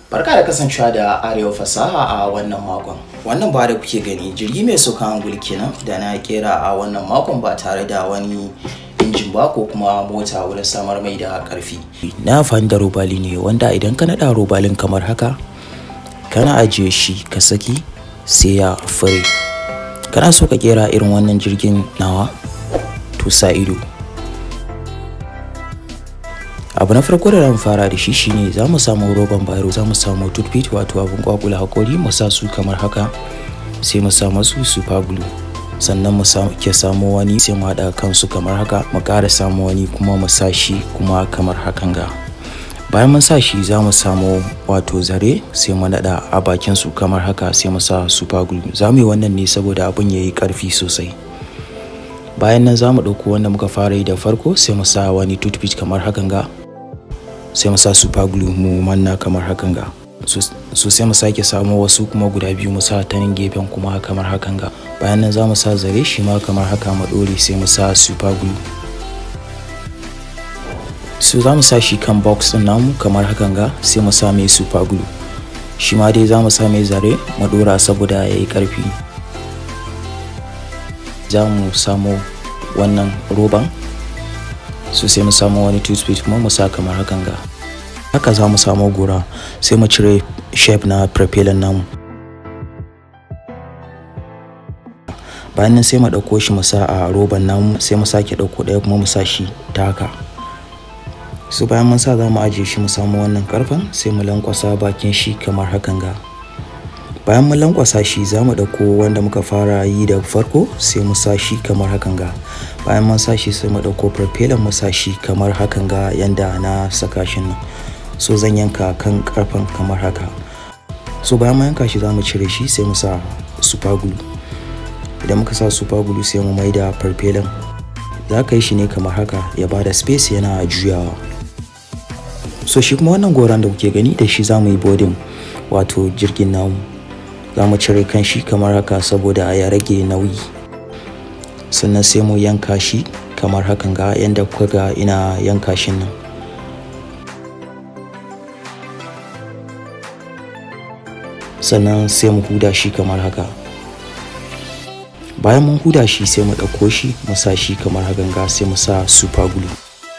Barka da kasancewa da Arewa fasaha a wannan makon. Wannan ba da kuke gani jirgi mai saukan angul kenan da na kera a wannan makon ba tare da wani injin ba ko kuma mota wurin samar mai da karfi. Na amfani da robali ne wanda idan ka naɗa robalin kamar haka kana ajiye shi ka saki sai ya fure. Kana so ka kera irin wannan jirgin nawa to sa ido. abu na farko da zan fara da shi shine za mu samu roban bayro za mu samu toothpick wato abin kwakula hakori mu sa su kamar haka sai mu sa masu super glue sannan mu ke samu wani sai mu haɗa kansu kamar haka mu ƙara samu wani kuma mu sa shi kuma kamar hakan ga bayan mun sa shi za mu samu wato zare sai mu naɗa a bakin su kamar haka sai mu sa super glue za mu yi wannan ne saboda abin ya yi ƙarfi sosai bayan nan za mu ɗauko wanda muka fara yi da farko sai mu sa wani toothpick kamar hakan ga sai mu sa super glue mu manna kamar hakan ga so sai mu sake samu wasu kuma guda biyu mu sa ta nan gefen kuma kamar hakan ga bayan nan za mu sa zare shi ma kamar haka mu dore sai mu sa super glue so za mu sa shi kan box din namu kamar hakan ga sai mu sa mai super glue shi ma dai za mu sa mai zare mu dora saboda ya yi karfi za mu samu wannan roban so sai mu samu wani toothpick kuma mu sa kamar hakan ga haka za mu samu gora sai mu cire shape na propeller namu bayan nan sai mu ɗauko shi mu sa a roban namu sai mu sake ɗauko ɗaya kuma mu sa shi ta haka so bayan mun sa za mu ajiye shi mu samu wannan karfen sai mu lankwasa bakin shi kamar hakan ga bayan mun lankwasa shi za mu ɗauko wanda muka fara yi da farko sai mu sa shi kamar hakan ga bayan mun sa shi sai mu ɗauko propeller mu sa shi kamar hakan ga yanda na saka shi nan so zan yanka kan karfen kamar haka so bayan mun yanka shi za mu cire shi sai mu sa super glue idan muka sa super glue sai mu maida propeller za ka yi shi ne kamar haka ya bada space yana juyawa so shi kuma wannan goron da kuke gani da shi za mu yi bodin wato jirgin namu za mu cire kan shi kamar haka saboda ya rage nauyi sannan sai mu yanka shi kamar hakan ga yadda kuka ga ina yanka shi nan sannan sai mu huda shi kamar haka bayan mun huda shi sai mu ɗauko shi mu sa shi kamar hakan ga sai mu sa super glue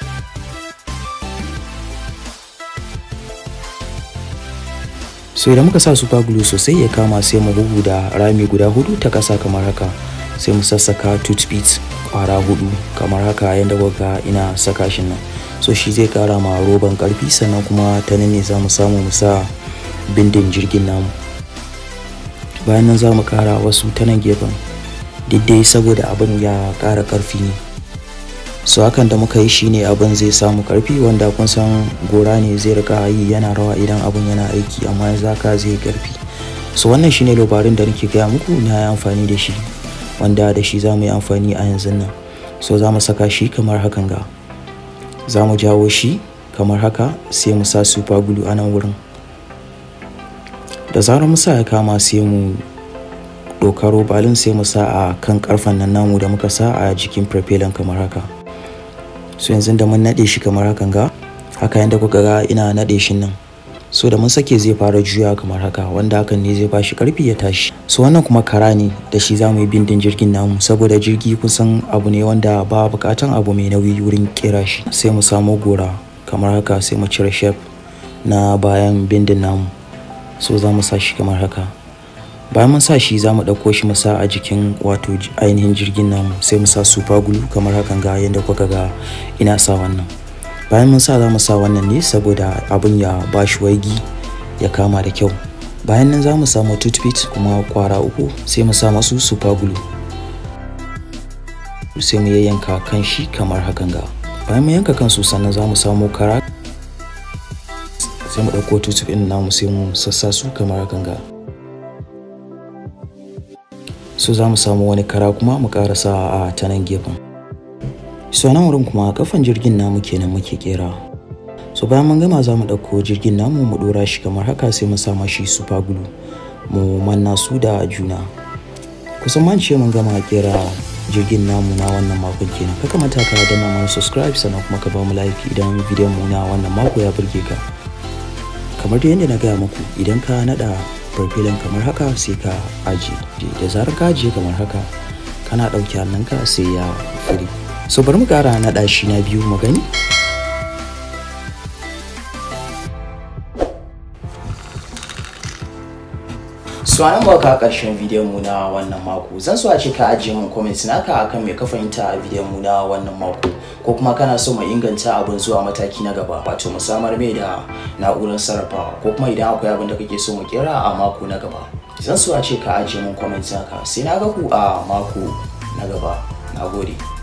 so idan muka sa super glue sosai ya kama sai mu da rami guda hudu ta kasa kamar haka sai mu sassaka toothpicks kwara hudu kamar haka yadda kuka ina saka shi nan so shi zai kara ma roban karfi sannan kuma ta nan ne za mu samu mu sa bindin jirgin namu bayan nan za mu kara wasu ta nan gefen dai saboda abin ya kara karfi ne so hakan da muka yi shine abin zai samu karfi wanda kun san gora ne zai rika yi yana rawa idan abin yana aiki amma yanzu haka zai karfi so wannan shine labarin da nake gaya muku na yi amfani da shi wanda da shi za mu yi amfani a yanzu nan so za mu saka shi kamar hakan ga za mu jawo shi kamar haka sai mu sa super glue a nan wurin da zarar mu sa ya kama sai mu ɗauka robalin sai mu sa a kan karfen nan namu da muka sa a jikin propeller kamar haka so yanzu da mun naɗe shi kamar hakan ga haka yadda kuka ga ina naɗe shi nan so da mun sake zai fara juya kamar haka wanda hakan ne zai bashi karfi ya tashi so wannan kuma kara ne da shi za mu yi bindin jirgin namu saboda jirgi kusan abu ne wanda ba bukatan abu mai nauyi wurin kera shi sai mu samu gora kamar haka sai mu cire shape na bayan bindin namu so za mu sa shi kamar haka bayan mun sa shi za mu ɗauko shi mu sa a jikin wato ainihin jirgin namu sai mu sa super glue kamar hakan ga yadda kuka ga ina sa wannan bayan mun sa za mu sa wannan ne saboda abin ya ba shi waigi ya kama da kyau bayan nan za mu samu toothpick kuma kwara uku sai mu sa masu super glue sai mu yayyanka kan shi kamar hakan ga bayan mu yanka kansu sannan za mu samu kara sai mu ɗauko toothpick ɗin namu sai mu sassa su kamar hakan ga so za mu samu wani kara kuma mu karasa a ta nan gefen so nan wurin kuma kafan jirgin namu kenan muke kera so bayan mun gama za mu ɗauko jirgin namu mu ɗora shi kamar haka sai mu sama shi super glue mu manna su da juna kusan man ce mun gama kera jirgin namu na wannan makon kenan ka kamata ka danna mana subscribe sannan kuma ka ba mu like idan bidiyon mu na wannan mako ya burge ka kamar da yadda na gaya muku idan ka nada farfelin kamar haka sai ka ajiye da zarar ka ajiye kamar haka kana ɗauki hannunka sai ya fure so bari mu ƙara naɗa shi na biyu mu gani so an ba ka karshen bidiyon mu na wannan mako zan so a ce ka ajiye min comment naka akan me ka fahimta a bidiyon mu na wannan mako ko kuma kana so mu inganta abin zuwa mataki na gaba wato mu samar mai da na'urar sarrafawa ko kuma idan akwai abin da kake so mu kira a mako na gaba zan so a ce ka ajiye min comment naka sai na ga ku a mako na gaba na gode